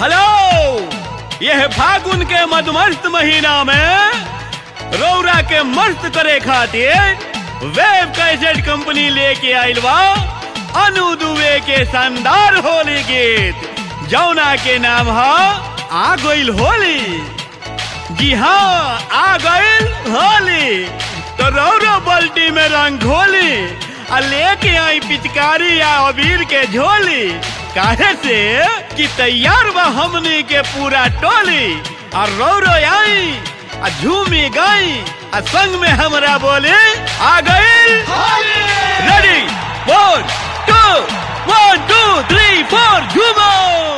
hello यह फागुन के मधुमस्त महीना में रौरा के मस्त करे खातिर वेब कैसेट कंपनी लेके आइल बा अनु दुबे के शानदार होली गीत जौना के नाम है आ गइल होली जी हाँ आ गइल होली तो रौरो बल्टी में रंग घोली आ लेके आई पिचकारी या अबीर के झोली काहे से कि तैयार बा हमनी के पूरा टोली आ रौरो आई आ झूमी गई आ संग में हमरा बोले आ गइल ready one two one two three four झूमो